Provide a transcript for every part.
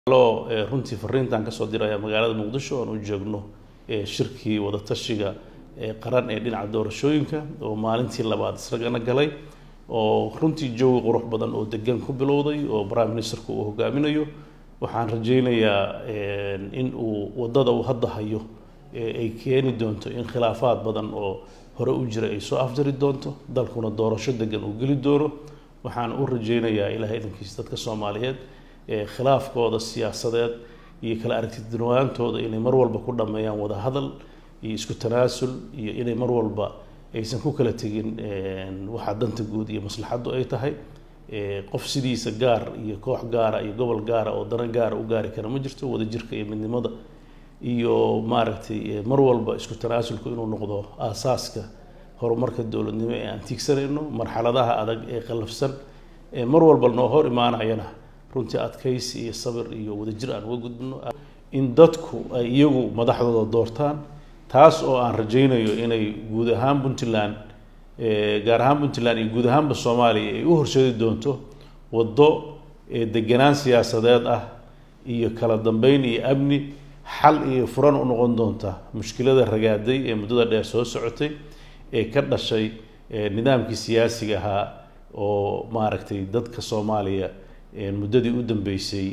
loo runtii fariintan kasoo diraya magaalada muqdisho oan u joogno shirkii wadatashiga qaran ee dhinaca doorashooyinka oo maalintii labaad isagana galay oo runtii jawi qurux badan oo degan ku bilowday oo prime ministerku uu hogaaminayo waxaan rajaynayaa in uu wadada uu hadda hayo ay keeni doonto in khilaafaad badan oo hore u jira ay soo afjari doonto dalkuna doorasho degan uu geli doono waxaan u rajaynayaa ilahay idankiisa dadka soomaaliyeed khilaafkooda siyaasadeed iyo kala aragtidunwaantooda inay mar walba ku dhameeyaan wada hadal iyo isku tanaasul iyo inay mar walba aysan ku kala tegin waxa danta guud iyo maslaxaddu ay tahay qof sidiisa gaar iyo koox gaara iyo gobol gaara oo dana gaara u gaari kara ma jirto wadajirka iyo midnimada iyo maaragtay mar walba isku tanaasulku inuu noqdo aasaaska horumarka dowladnimo ee aan tiigsanayno marxaladaha adag ee qallafsan ee mar walba noo hor imaanayana runtii adkaysi iyo sabir iyo wadajir aan uga gudbino in dadku ay iyagu madaxdooda doortaan taas oo aan rajaynayo inay guud ahaan puntland gaar ahaan puntland iyo guud ahaanba soomaaliya ay u horseedi doonto waddo deganaan siyaasadeed ah iyo kala dambeyn iyo amni xal iyo furan u noqon doonta mushkilada ragaaday ee muddada dheer soo socotay ee ka dhashay nidaamkii siyaasiga ahaa oo maaragtay dadka soomaaliya muddadii u dambeysay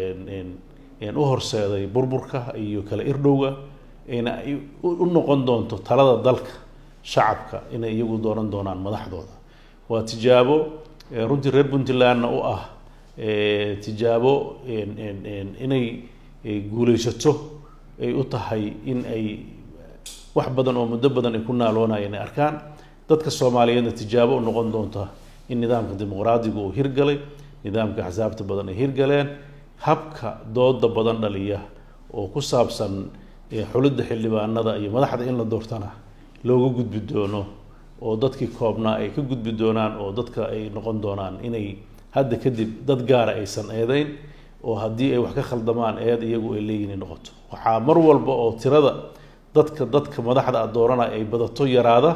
u horseeday burburka iyo kala irdhowga ina u noqon doonto talada dalka shacabka inay iyagu dooran doonaan madaxdooda waa tijaabo runtii reer puntlandna u ah tijaabo inay guulaysato ay u tahay in ay wax badan oo muddo badan ay ku naaloonayeen ay arkaan dadka soomaaliyeedna tijaabo u noqon doonta in nidaamka dimuqraadiga uu hirgalay nidaamka axsaabta badan ay hirgaleen habka dooda badan dhaliya oo ku saabsan xulidda xildhibaanada iyo madaxda in la doortana looga gudbi doono oo dadkii koobnaa ay ka gudbi doonaan oo dadka ay noqon doonaan inay hadda kadib dad gaara aysan eedeyn oo haddii ay wax ka khaldamaan eed iyagu ay leeyihin noqoto waxaa mar walba oo tirada dadka dadka madaxda a dooranaya ay badato yaraada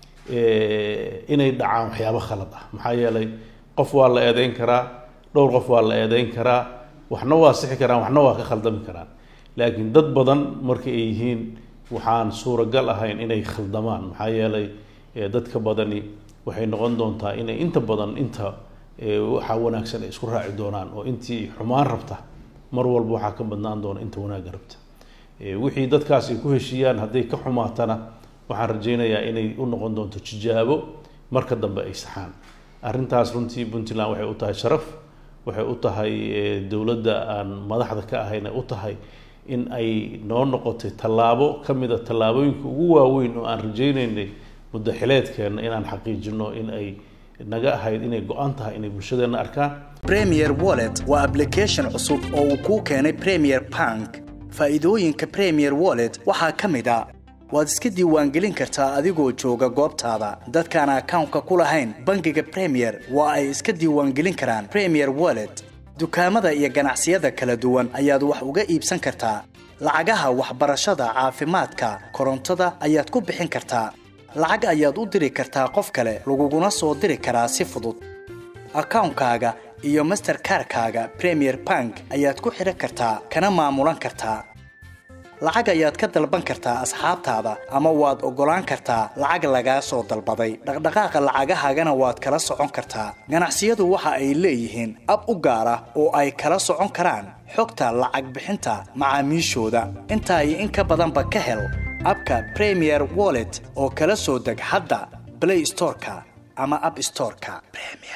inay dhacaan waxyaabo khalad ah maxaa yeelay qof waa la eedeyn karaa dhowr qof waa la eedeyn karaa waxna waa sixi karaan waxna waa ka khaldami karaan laakiin dad badan marka ay yihiin waxaan suuragal ahayn inay khaldamaan maxaa yeelay dadka badani waxay noqon doontaa inay inta badan inta waxaa wanaagsan ay isku raaci doonaan oo intii xumaan rabta mar walba waxaa ka badnaan doona inta wanaagga rabta wixii dadkaas ay ku heshiiyaan hadday ka xumaatana waxaan rajaynayaa inay u noqon doonto tijaabo marka dambe ay saxaan arrintaas runtii puntland waxay u tahay sharaf waxay u tahay dowladda aan madaxda ka ahayna u tahay in ay noo noqotay tallaabo ka mid a tallaabooyinka ugu waaweyn oo aan rajaynaynay muddo xileedkeenna inaan xaqiijino in ay naga ahayd inay go-an tahay inay bulshadeenna arkaan premier wallet waa application cusub oo uu kuu keenay premier bank faa'iidooyinka premier wallet waxaa ka mid a waad iska diiwaangelin kartaa adigoo jooga goobtaada dadkaan akawnka ku lahayn bangiga premier waa ay iska diiwaangelin karaan premier wallet dukaamada iyo ganacsiyada kala duwan ayaad wax uga iibsan kartaa lacagaha waxbarashada caafimaadka korontada ayaad ku bixin kartaa lacag ayaad u diri kartaa qof kale laguguna soo diri karaa si fudud akawnkaaga iyo masterkarkaaga premier bank ayaad ku xidhan kartaa kana maamulan kartaa lacag ayaad ka dalban kartaa asxaabtaada ama waad oggolaan kartaa lacag lagaa soo dalbaday dhaqdhaqaaqa lacagahaagana waad kala socon kartaa ganacsiyadu waxa ay leeyihiin ab u gaar ah oo ay kala socon karaan xogta lacag bixinta macaamiishooda intaa iyo in ka badanba ka hel abka premier wallet oo kala soo deg hadda blay storeka ama ab storeka